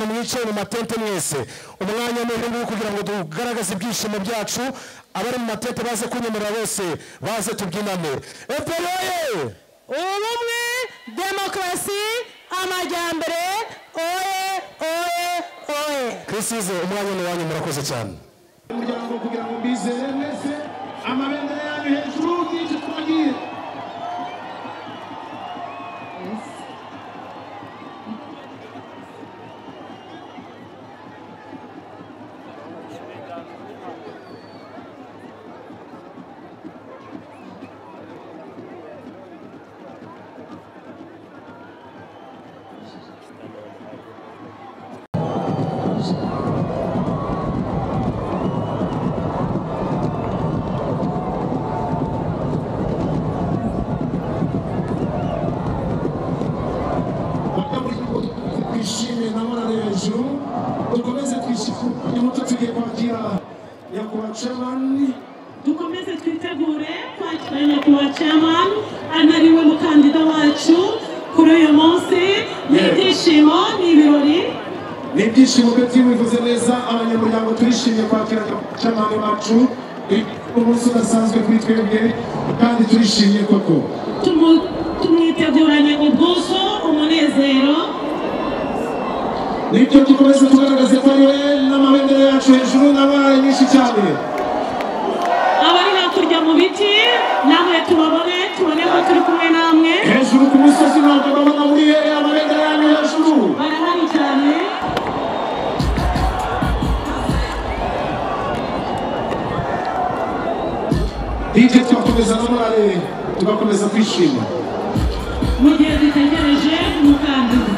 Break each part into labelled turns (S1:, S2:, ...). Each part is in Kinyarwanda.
S1: mwicaye mu matente mwese umwanya ni uyu nguyu kugira ngo tugaragaze ibyishimo byacu abari mu matente baze kunyemera bose baze tubyinane eperoye
S2: ubumwe demokarasi amajyambere oye oye oye
S1: twisize umwanya ni uwanyu murakoze cyane
S3: umuryango kugira ngo mbizere mwese amabendera yanyu hejuru n'icyo twagiye
S4: twishime nabonane hejuru dukomeze twishimire muto tugiye kwakira nyakubahwa camani
S5: dukomeze twitegure kwakira nyakubahwa chairman anariwe mukandida wacu kuri uyu munsi ni ibyishimo ni ibirori
S4: ni ibyishimo byo twibivuze neza abanyamuryango turishimye kwakira camani wacu umunsi udasanzwe kuri twebwe kandi turishimye koko
S5: Tumu- tumwiteguranye ubwuzu umunezero
S4: nibyo dukomeze tugaragaze ko ariwe n'amabendera yacu hejuru n'abaye nyinshi cyane
S5: abari hakurya mu biti namwe tubabone tubone ko turi kumwe namwe
S4: hejuru ku misozi ntabwo babona muri ye amabendera yanyu hejuru
S5: barahari cyane
S4: hirya tugakomeza n'amare tugakomeza kwishima
S5: mu gihe dutegereje umukandida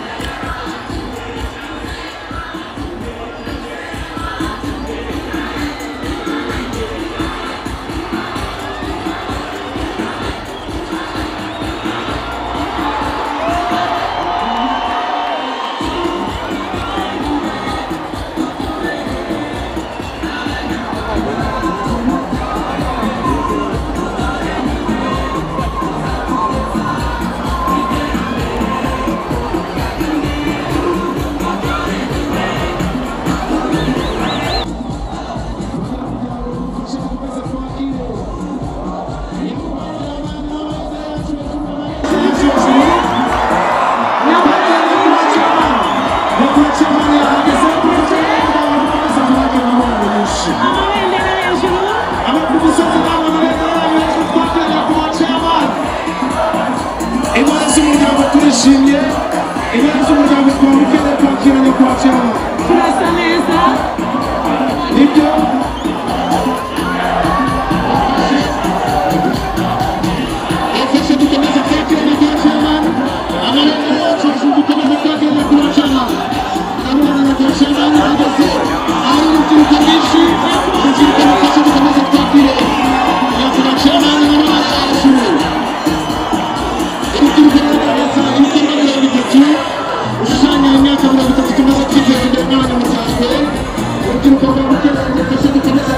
S5: amabendera hejuru
S4: Imana z'umuryango turishimye imana z'umuryango twamukene kwakira nyakwacyama
S5: turasa neza
S4: nibyo
S3: afashe dukomeze kwakira nyakubahwa amabendera yacu hejuru dukomeze kwakira nyakubahwa amabendera yacu hejuru ahagaze ahari urubyiruko rwinshi urubyiruko rufashe dukomeze twakire nyakubahwa n'amabendera yacu urubyiruko ruragaragaza ibikorwa byawe bitatu ushushanya imyaka mirongo itatu tumaze kwiteza imbere n'abanyamuryango urubyiruko rwa bukene rudafashe dukomeze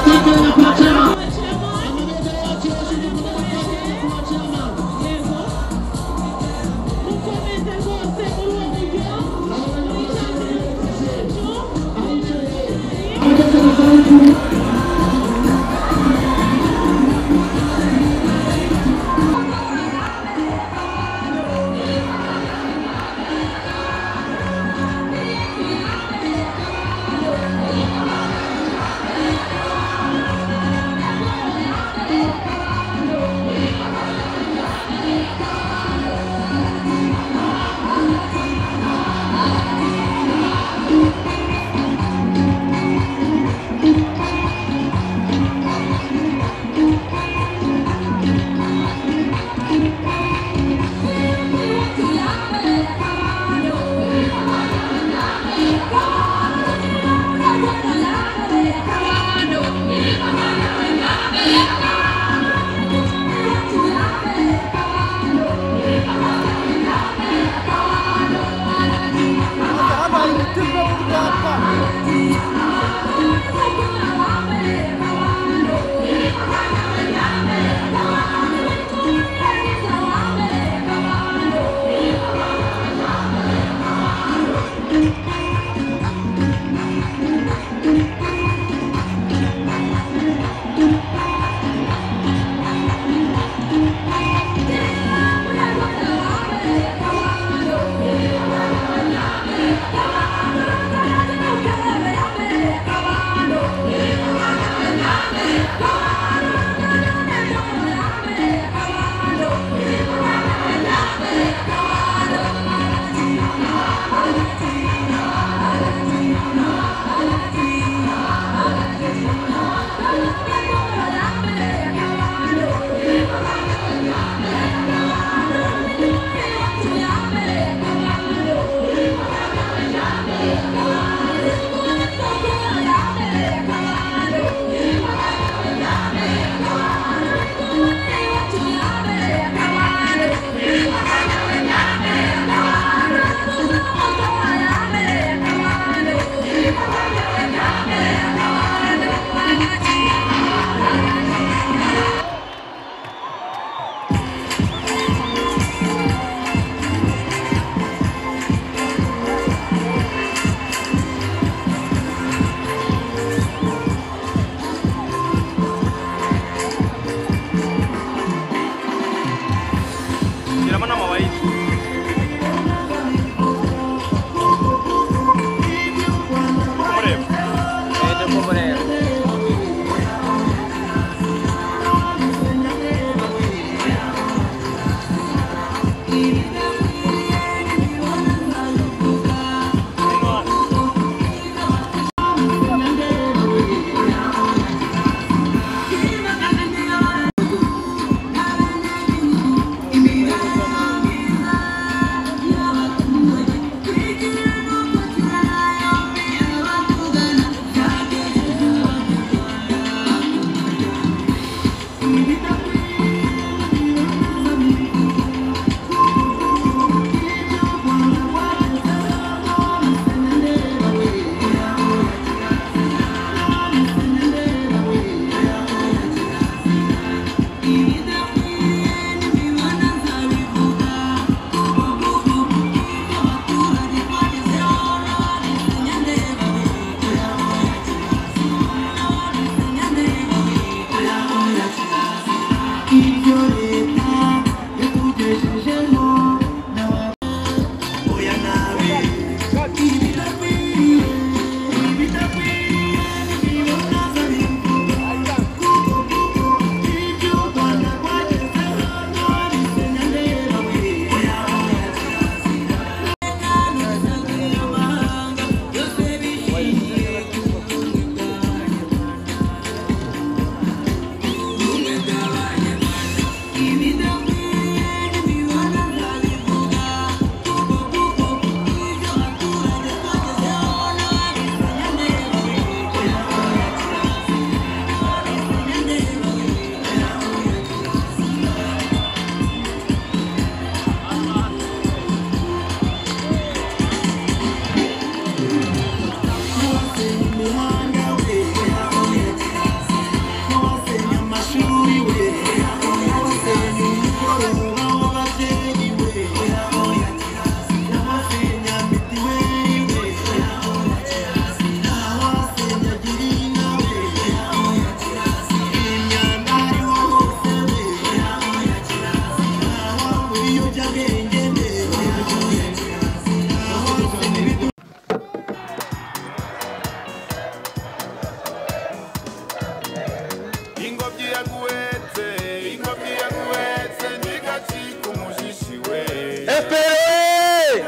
S1: efuperi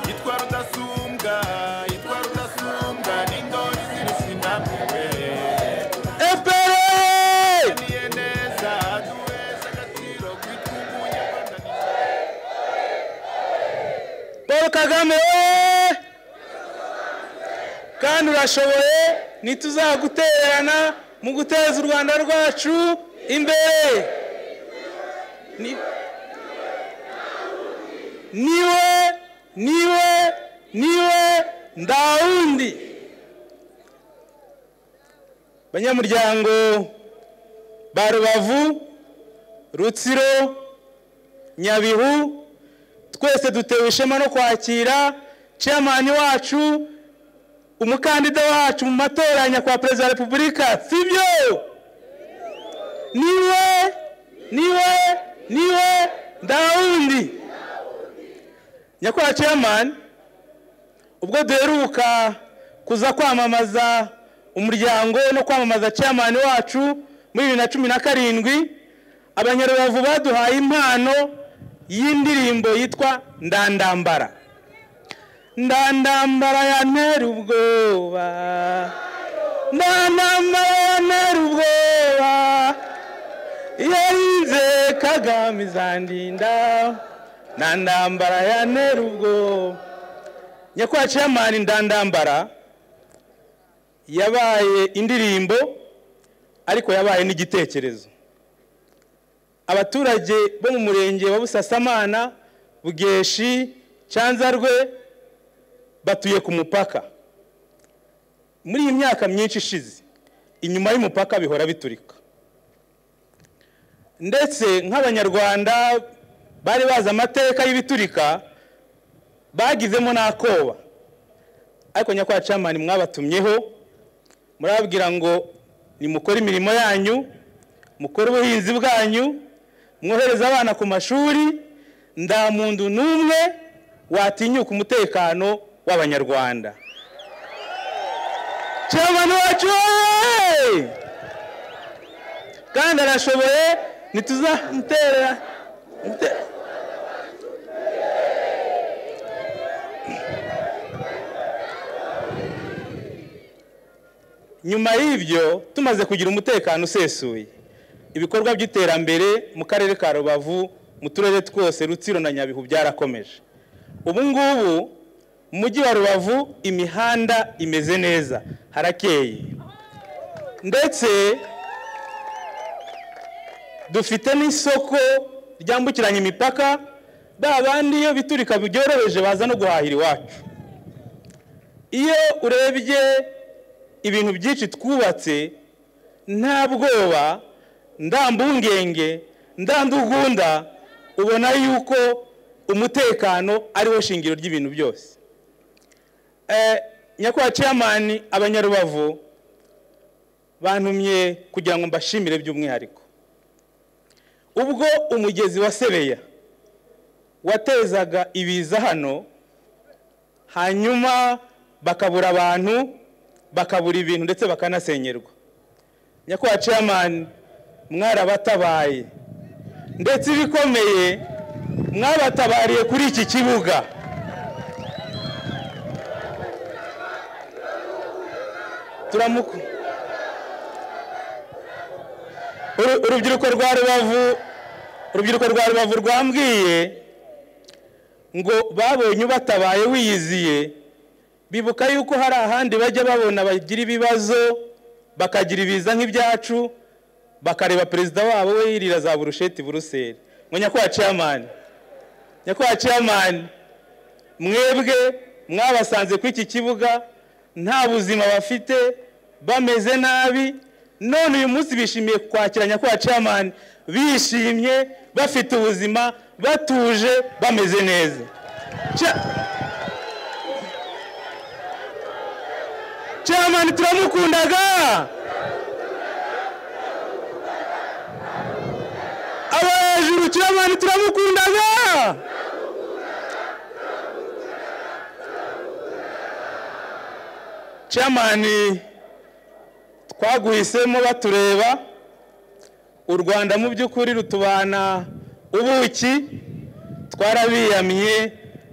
S6: yitwa rudasumbwa yitwa rudasumbwa n'indori z'irisinamwe
S1: efuperi
S6: niye neza duhesha agaciro kwitwunguye rwanda
S1: paul kagame wowe kandi urashoboye ntituzagutererana mu guteza u rwanda rwacu imbere Ni- niwe niwe niwe ndawundi banyamuryango ba rubavu rutsiro nyabihu twese dutewe ishema no kwakira chairman wacu umukandida wacu mu matora ya nyakubahwa perezida wa repubulika sibyo niwe niwe niwe ndawundi nyakubahwa chairman ubwo duheruka kuza kwamamaza umuryango no kwamamaza chairman wacu muri bibiri na cumi na karindwi abanyarubavu baduhaye impano y'indirimbo yitwa ndandambara ndandambara ya ntera ubwoba ndandambara ya ntera ubwoba yarinze kagame izandinda ndandambara ya ntera ubwoba nyakubahwa chairman ndandambara yabaye indirimbo ariko yabaye n'igitekerezo abaturage bo mu murenge wa busasamana bugeshi cyanzarwe batuye ku mupaka muri iyi myaka myinshi ishize inyuma y'umupaka bihora biturika ndetse nk'abanyarwanda bari bazi amateka y'ibiturika bagizemo n'akoba ariko nyakubahwa camani mwabatumyeho murababwira ngo nimukore imirimo yanyu mukore ubuhinzi bwanyu mwohereze abana ku mashuri nta muntu n'umwe watinyuka umutekano w'abanyarwanda cyabana wacu wowe! kandi arashoboye ntituzamutera mute- nyuma y'ibyo tumaze kugira umutekano usesuye ibikorwa by'iterambere mu karere ka rubavu mu turere twose rutsiro na nyabihu byarakomeje ubu ngubu mu mujyi wa rubavu imihanda imeze neza harakeye ndetse dufite n'isoko ryambukiranya imipaka ba bandi iyo biturika byoroheje baza no guhahira iwacu iyo urebye ibintu byinshi twubatse nta bwoba ndambungenge ndandugunda ubona yuko umutekano ariwo shingiro ry'ibintu byose Eh, nyakubahwa chairman abanyarubavu bantumye kugira ngo mbashimire by'umwihariko ubwo umugezi wa sebeya watezaga ibiza hano hanyuma bakabura abantu bakabura ibintu ndetse bakanasenyerwa nyakubahwa chairman mwarabatabaye ndetse ibikomeye mwabatabariye kuri iki kibuga turamuku Uru- urubyiruko rwa rubavu urubyiruko rwa rubavu rwambwiye ngo babonye ubatabaye wiyiziye bibuka yuko hari ahandi bajya babona bagira ibibazo bakagira ibiza nk'ibyacu bakareba perezida wabo we yirira za burusheti buruseli ngo nyakubahwa chairman nyakubahwa chairman mwebwe mwabasanze kuri iki kibuga nta buzima bafite bameze nabi none uyu munsi bishimiye kwakira nyakubahwa chairman bishimye bafite ubuzima batuje bameze neza Cha- chairman turamukundaga abo hejuru chairman turamukundaga chairman twaguhisemo batureba u rwanda mu by'ukuri rutubana ubuki twarabiyamye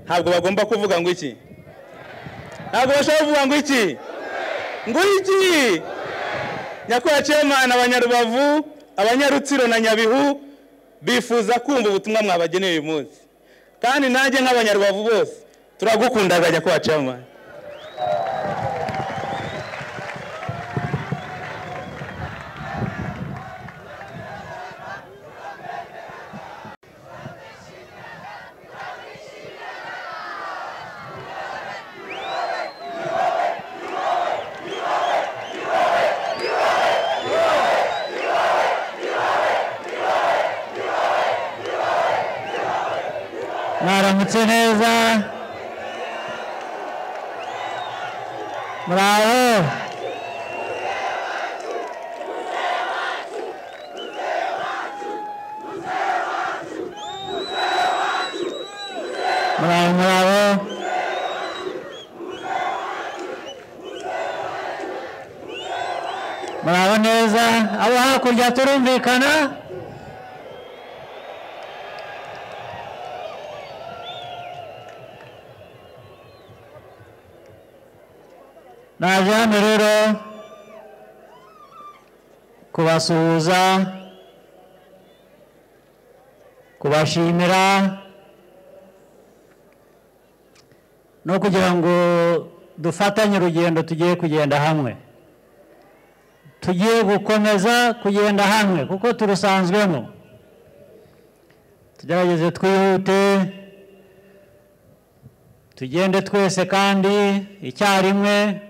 S1: ntabwo bagomba kuvuga ngo iki ntabwo bashobora kuvuga ngo iki ngo iki nyakubahwa cemana abanyarubavu abanyarutsiro na nyabihu bifuza kumva ubutumwa mwabageneye uyu munsi kandi nanjye nk'abanyarubavu bose turagukundaga nyakubahwa cemana
S7: mwaramutse neza muraho muraho muraho muraho neza abo hakurya turumvikana naje hano rero kubasuhuza kubashimira no kugira ngo dufatanye urugendo tugiye kugenda hamwe tugiye gukomeza kugenda hamwe kuko turusanzwemo tugerageze twihute tugende twese kandi icyarimwe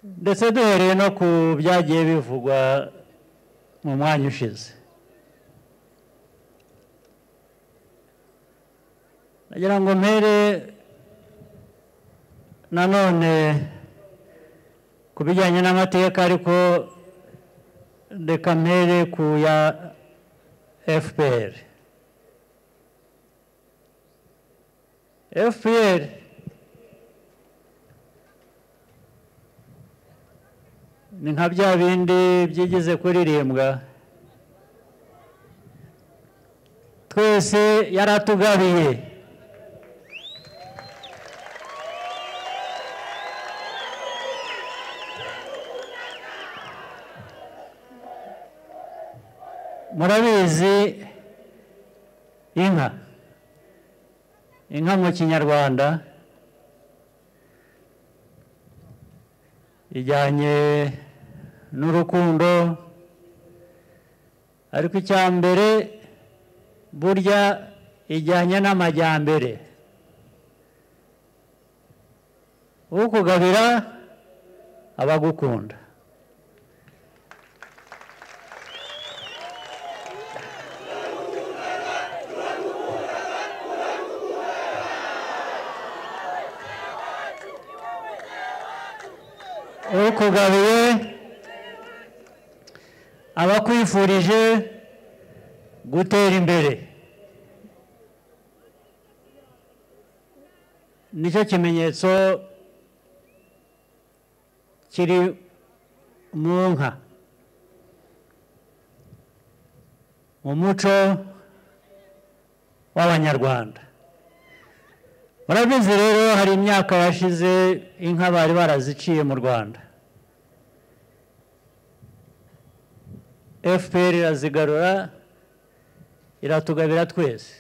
S7: ndetse duhereye no ku byagiye bivugwa mu mwanya ushize nagira ngo mpere nanone ku bijyanye n'amateka ariko reka mpere ku ya fpr fpr ni nka bya bindi byigeze kuririmbwa twese yaratugabiye murabizi inka inka mu kinyarwanda ijyanye n'urukundo ariko icya mbere burya ijyanye n'amajyambere ukugabira abagukunda ukugabiye abakwifurije gutera imbere nicyo kimenyetso kiri mu nka mu muco w'abanyarwanda murabizi rero hari imyaka yashize inka bari baraziciye mu rwanda fpr irazigarura iratugabira twese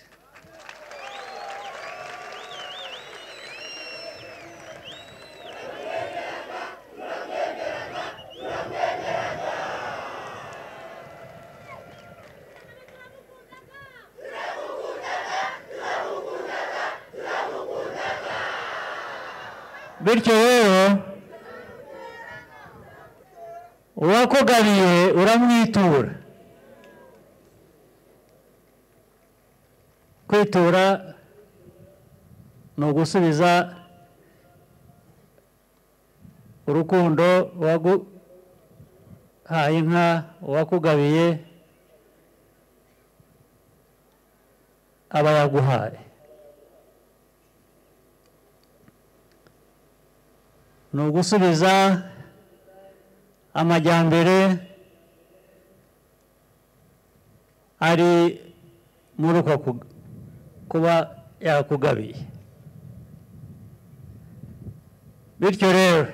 S7: bityo rero uwakugabiye uramwitura kwitura ni ugusubiza urukundo uwaguhaye inka uwakugabiye aba yaguhaye ni ugusubiza amajyambere ari muri uko ku- kuba yakugabiye bityo rero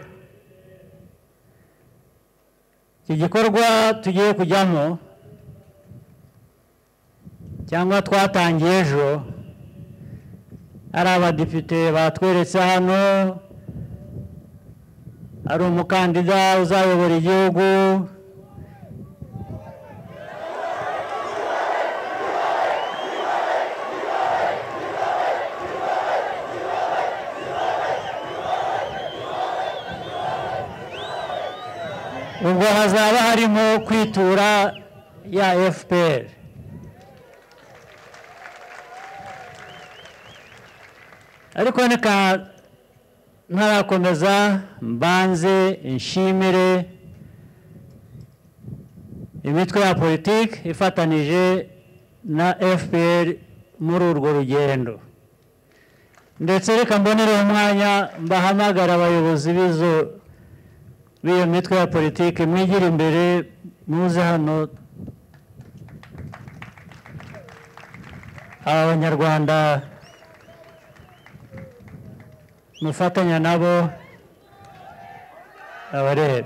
S7: iki gikorwa tugiye kujyamo cyangwa twatangiye ejo hari abadepite batweretse hano hari umukandida uzayobora igihugu ubwo hazaba harimo kwitura ya fpr ariko reka ntarakomeza mbanze nshimire imitwe ya politiki ifatanije na fpr muri urwo rugendo ndetse reka mbonere umwanya mbahamagara abayobozi b'izo b'iyo mitwe ya politiki mwigire imbere muze hano aba banyarwanda mufatanya nabo abarebe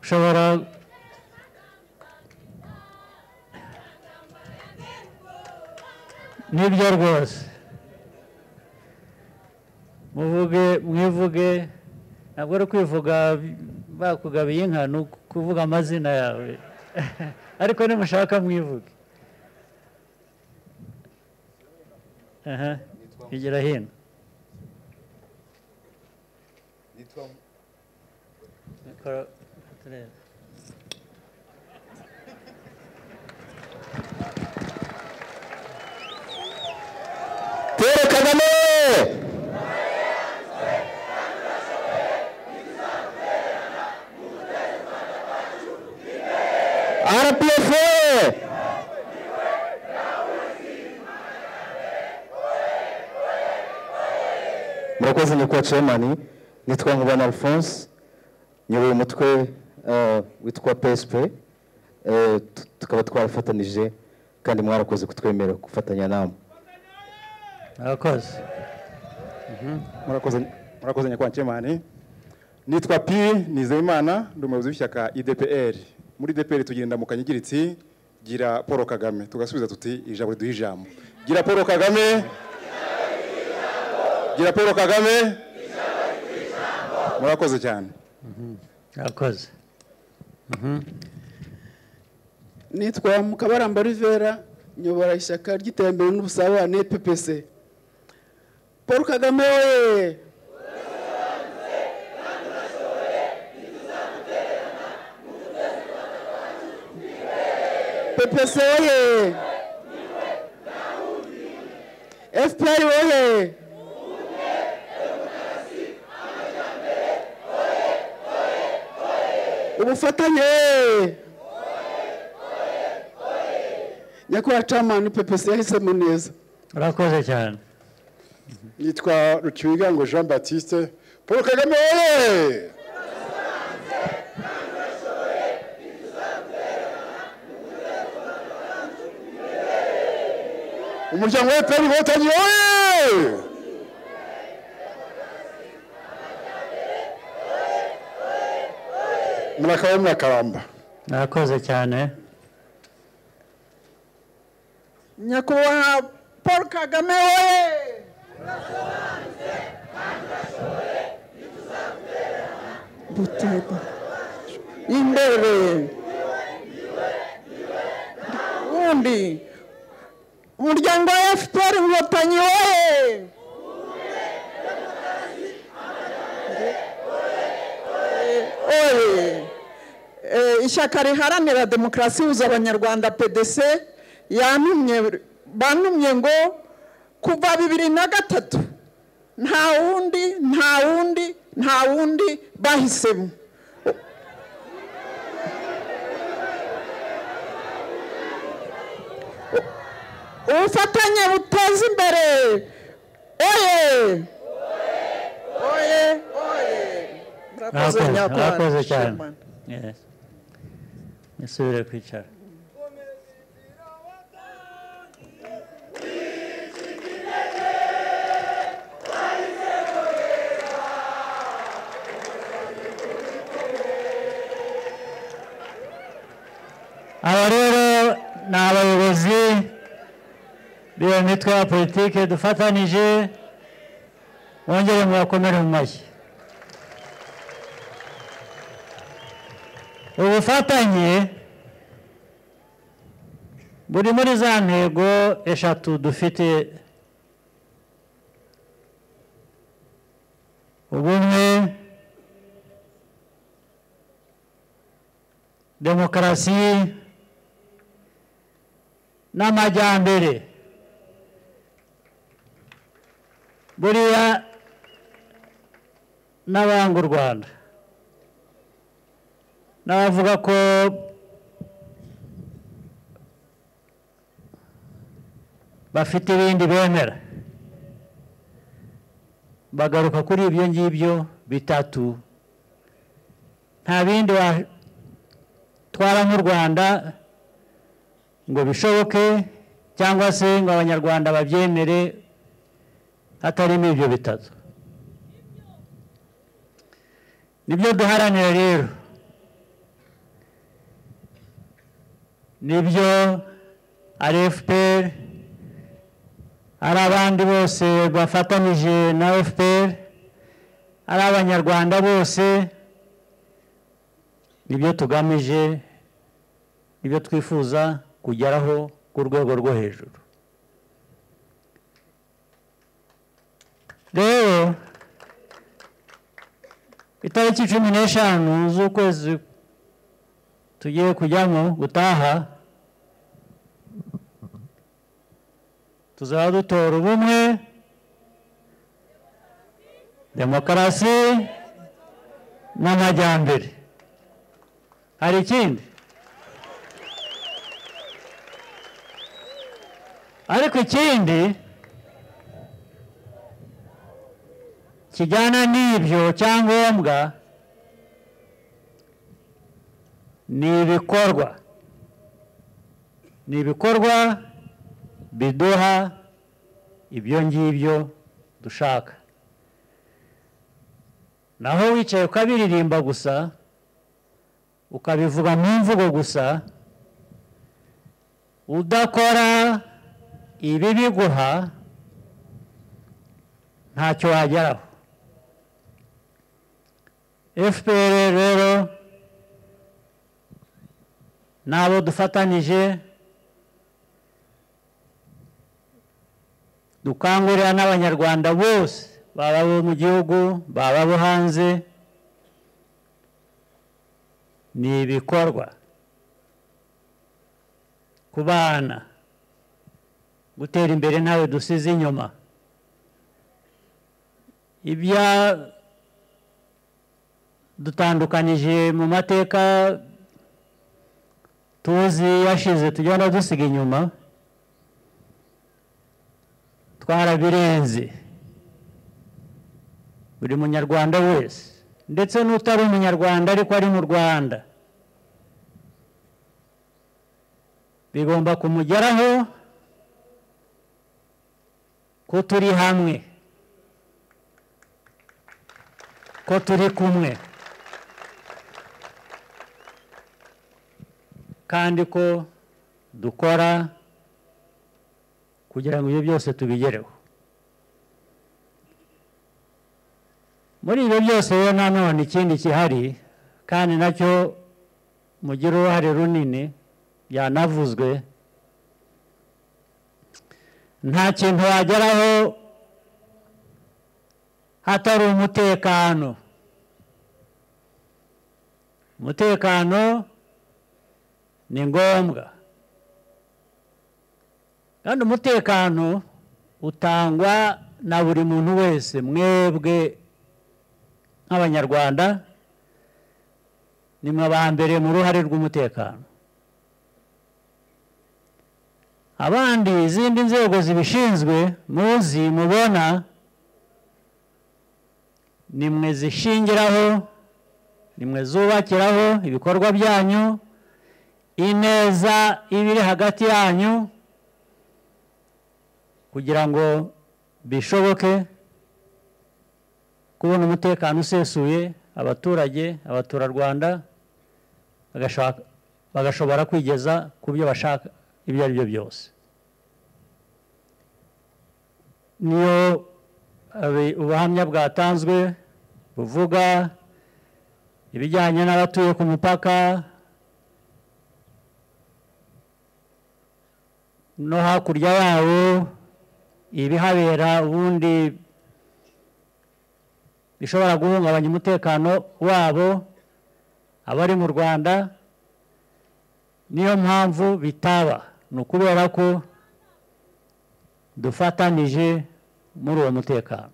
S7: ushobora nibyo rwose muvuge mwivuge ntabwo ari kwivuga bakugabiye inka ni uku- kuvuga amazina yawe ariko nimushaka mwivuge aha igira hino Mikoro- turebe.
S1: Paul Kagame RPF murakoze nyakubahwa chairman nitwa nkubana alphonse nyoboye umutwe eh, witwa psp eh, tu- tukaba twarafatanije kandi mwarakoze kutwemera gufatanya namwe
S7: murakoze
S8: murakoze murakoze nyakubahwa nkemani nitwa pi nizeyimana ndi umuyobozi w'ishyaka idpr muri idpr tugira indamukanyo igira iti gira paul kagame tugasubiza tuti ijambo riduha ijambo gira paul kagame gira paul kagame murakoze cyane
S7: murakoze
S9: nitwa mukabaramba rivera nyobora ishyaka ry'iterambere n'ubusabane ppc paul kagame we ppc woye fpr woye ubufatanye woye nyakubahwa camani ppc yahisemo neza
S7: murakoze cyane
S8: nitwa rukibigango jean baptiste paul kagame wowe umuryango wa efuperi inkotanyi wowe murakaba murakaramba
S7: murakoze cyane
S9: nyakubahwa paul kagame woye buteba imbere undi umuryango wa fpr inkotanyi woye oye Eh, ishyaka riharanira demokarasi ihuza abanyarwanda pdc yantumye bantumye ngo kuva bibiri na gatatu nta wundi nta wundi nta wundi bahisemo ubufatanye buteza imbere oye oye oye murakoze
S7: murakoze
S9: nyakubahwa
S7: murakoze cyane
S9: Chairman.
S7: Yes. nisubire kwicara abayobozi b'iyo mitwe ya politiki dufatanije bongere mubakomere mu mashyi ubufatanye buri muri za ntego eshatu dufite ubumwe demokarasi n'amajyambere buriya n'abanga u rwanda n'abavuga ko bafite ibindi bemera bagaruka kuri ibyo ngibyo bitatu nta bindi watwara nk'u rwanda ngo bishoboke cyangwa se ngo abanyarwanda babyemere hatarimo ibyo bitatu nibyo duharanira rero nibyo ari efuperi ari abandi bose bafatanyije na efuperi ari abanyarwanda bose nibyo tugamije nibyo twifuza kugeraho ku rwego rwo hejuru rero itariki cumi n'eshanu z'ukwezi tugiye kujyamo gutaha tuzaba dutora ubumwe demokarasi n'amajyambere hari ikindi ariko ikindi kijyana n'ibyo cyangombwa ni ibikorwa ni ibikorwa biduha ibyo ngibyo dushaka naho wicaye ukabiririmba gusa ukabivuga mu mvugo gusa udakora ibi biguha ntacyo wageraho fpr rero n'abo dufatanije dukangurira n'abanyarwanda bose baba abo mu gihugu baba abo hanze ni ibikorwa ku bana gutera imbere ntawe dusize inyuma ibya dutandukanije mu mateka tuzi yashize tugenda dusiga inyuma twarabirenze buri munyarwanda wese ndetse n'utari umunyarwanda ariko ari mu rwanda bigomba kumugeraho ko turi hamwe ko turi kumwe kandi ko dukora kugira ngo ibyo byose tubigereho muri ibyo byose rero nanone ikindi gihari kandi nacyo mugira uruhare runini byanavuzwe nta kintu wageraho hatari umutekano umutekano ni ngombwa kandi umutekano utangwa na buri muntu wese mwebwe nk'abanyarwanda ni mwe ba mbere mu ruhare rw'umutekano abandi izindi nzego zibishinzwe muzi mubona ni mwe zishingiraho ni mwe zubakiraho ibikorwa byanyu ineza ibiri hagati yanyu kugira ngo bishoboke kubona umutekano usesuye abaturage abaturarwanda bagashobora kwigeza ku byo bashaka ibyo ari byo byose niyo abi- ubuhamya bwatanzwe buvuga ibijyanye n'abatuye ku mupaka no hakurya yawo ibihabera ubundi bishobora guhungabanya umutekano wabo abari mu rwanda niyo mpamvu bitaba ni ukubera ko dufatanije muri uwo mutekano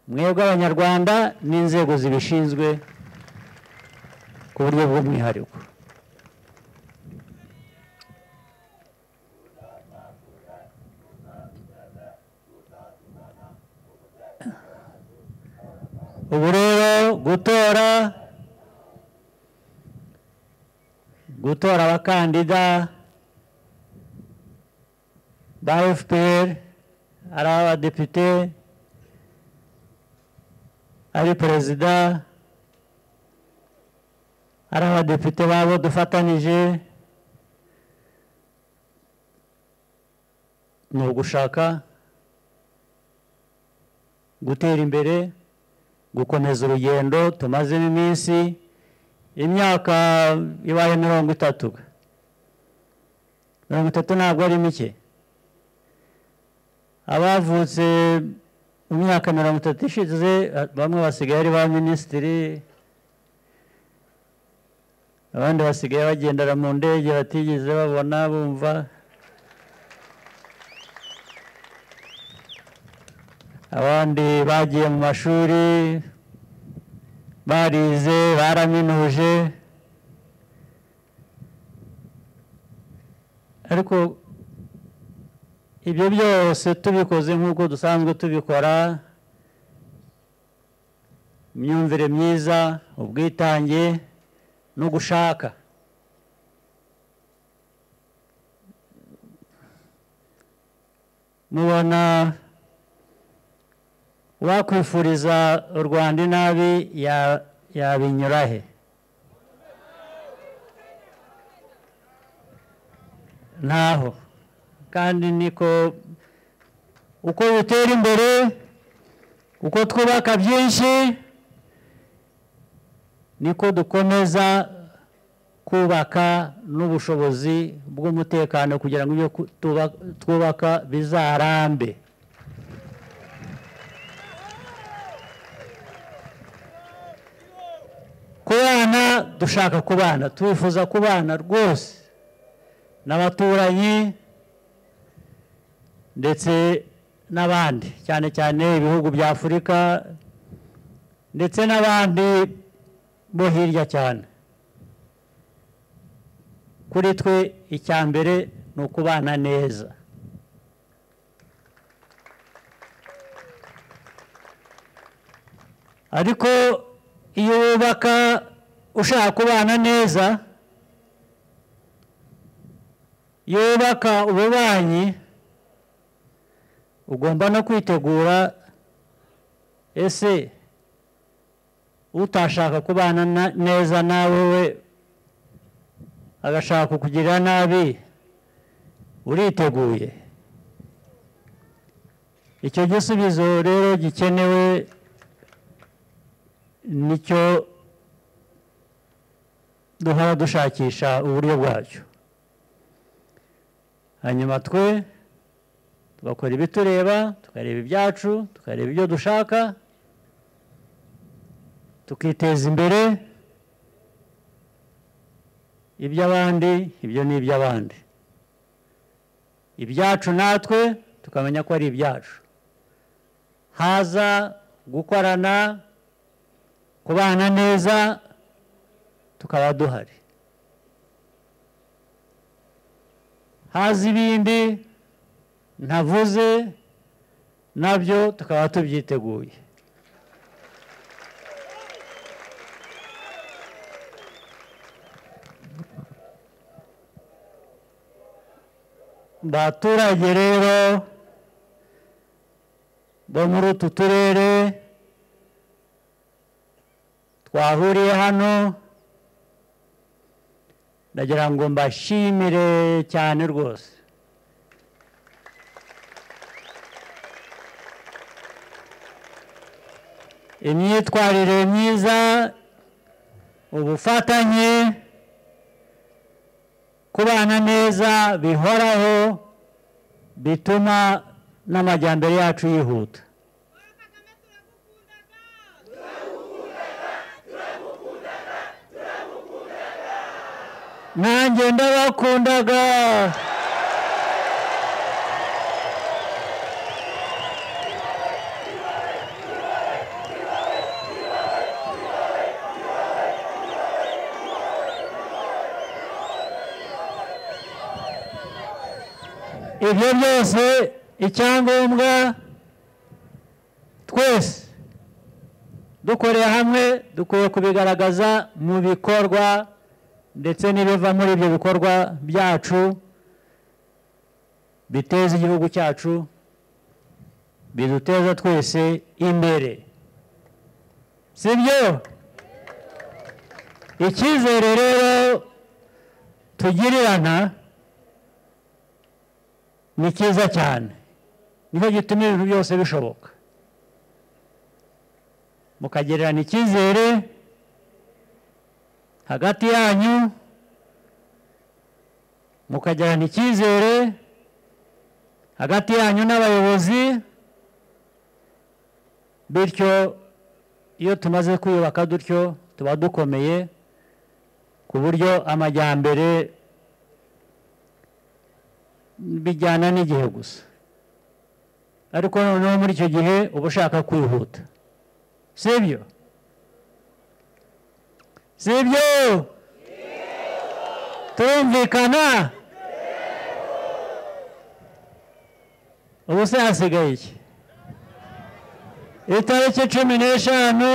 S7: mwebwe abanyarwanda n'inzego zibishinzwe ku buryo bw'umwihariko ubu rero gutora gutora abakandida ba fpr ari abadepite ari perezida ari abadepite babo dufatanije ni ugushaka gutera imbere gukomeza urugendo tumazemo iminsi imyaka ibaye mirongo itatu mirongo itatu ntabwo ari mike abavutse mu myaka mirongo itatu ishize bamwe basigaye ari ba minisitiri abandi basigaye bagendera mu ndege batigeze babona bumva abandi bagiye mu mashuri barize baraminuje ariko ibyo byose tubikoze nk'uko dusanzwe tubikora imyumvire myiza ubwitange no gushaka mubona uwakwifuriza u rwanda inabi ya- yabinyura he ntaho kandi niko uko dutera imbere uko twubaka byinshi niko dukomeza kubaka n'ubushobozi bw'umutekano kugira ngo ibyo ku- tuba- twubaka bizarambe kubana dushaka kubana twifuza kubana rwose n'abaturanyi ndetse n'abandi cyane cyane ibihugu bya afurika ndetse n'abandi bo hirya cyane kuri twe icya mbere ni ukubana neza ariko iyo wubaka ushaka kubana neza iyo wubaka ububanyi ugomba no kwitegura ese utashaka kubana na- neza nawe we agashaka kukugirira nabi uriteguye icyo gisubizo rero gikenewe nicyo duhora dushakisha uburyo bwacyo hanyuma twe tugakora ibitureba tukareba ibyacu tukareba ibyo dushaka tukiteza imbere iby'abandi ibyo ni iby'abandi ibyacu natwe tukamenya ko ari ibyacu haza gukorana kubana neza tukaba duhari haza ibindi ntavuze nabyo tukaba tubyiteguye baturage rero bo muri utu turere twahuriye hano ndagira ngo mbashimire cyane rwose imyitwarire myiza ubufatanye kubana neza bihoraho bituma n'amajyambere yacu yihuta nanjye ndabakundaga ibyo byose icyangombwa twese dukorera hamwe dukwiye kubigaragaza mu bikorwa ndetse n'ibiva muri ibyo bikorwa byacu biteza igihugu cyacu biduteza twese imbere sibyo icyizere rero tugirirana ni cyiza cyane niho gituma ibintu byose bishoboka mukagererana icyizere hagati yanyu mukagirana icyizere hagati yanyu n'abayobozi bityo iyo tumaze kwiyubaka dutyo tuba dukomeye ku buryo amajyambere bijyana n'igihe gusa ariko noneho muri icyo gihe uba ushaka kwihuta sibyo sibyo turumvikana ubu se hasigaye iki itariki cumi n'eshanu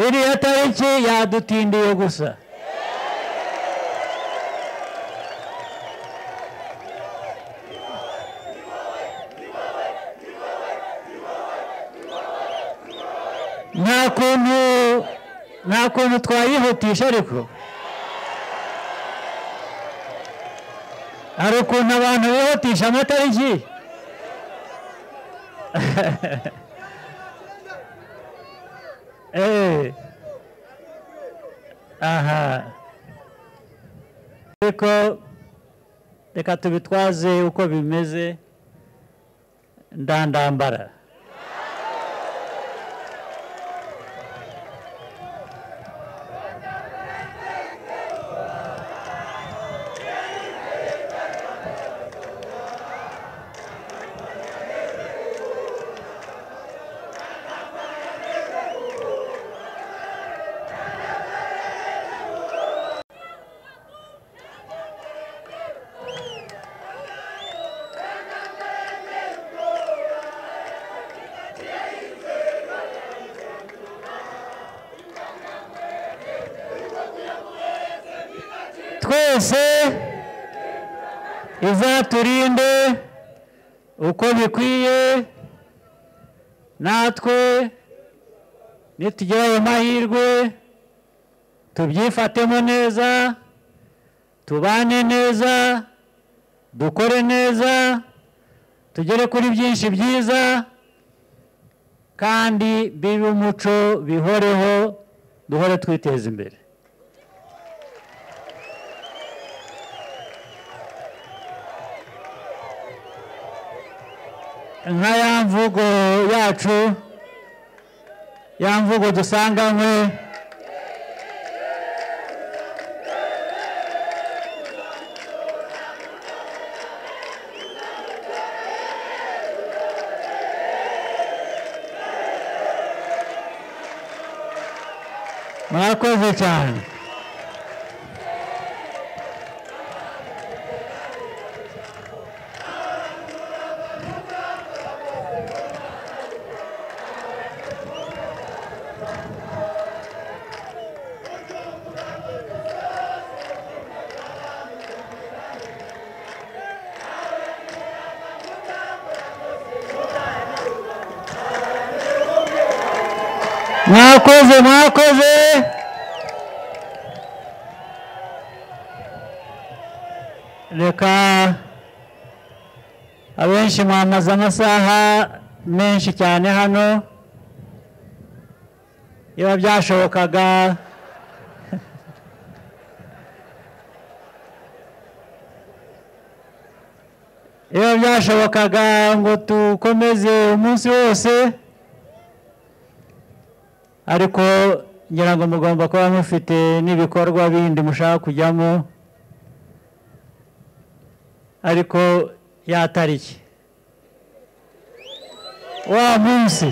S7: iriya tariki yadutindiye gusa nta kuntu nta kuntu twayihutisha ariko hari ukuntu abantu bihutisha amatariki Eh. aha ariko reka tubitwaze uko bimeze ndandambara twese izaturinde uko bikwiye natwe nitugira ayo mahirwe tubyifatemo neza tubane neza dukore neza tugere kuri byinshi byiza kandi bibe umuco bihoreho duhore twiteza imbere nka ya mvugo yacu ya mvugo dusanganywe murakoze cyane mwakoze mwakoze reka abenshi mwamaze amasaha menshi cyane hano iyo byashobokaga iyo byashobokaga ngo dukomeze umunsi wose ariko ngira ngo mugomba kuba mufite n'ibikorwa bindi mushaka kujyamo ariko yatariki wa munsi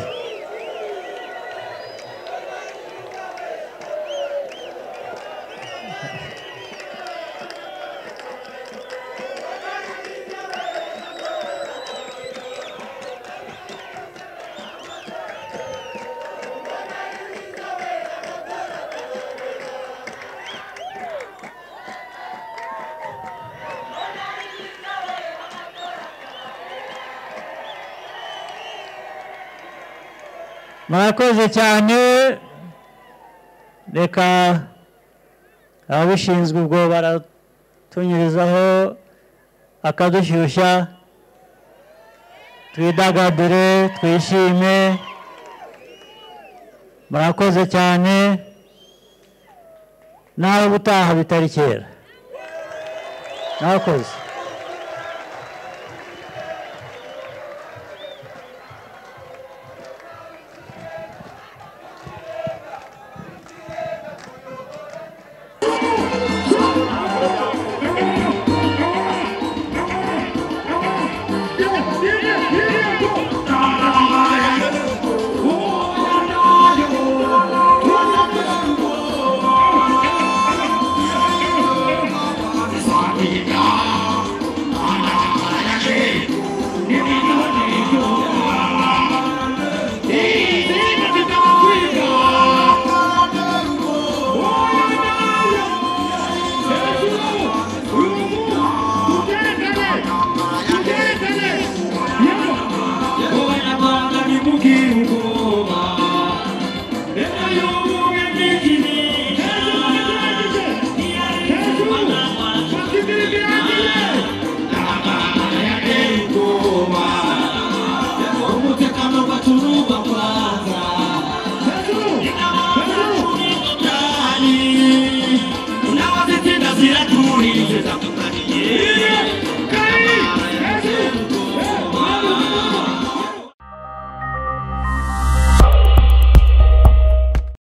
S7: murakoze cyane reka ababishinzwe ubwo baratunyurizaho akadushyushya twidagadure twishime murakoze cyane nawe ubutaha bitari kera murakoze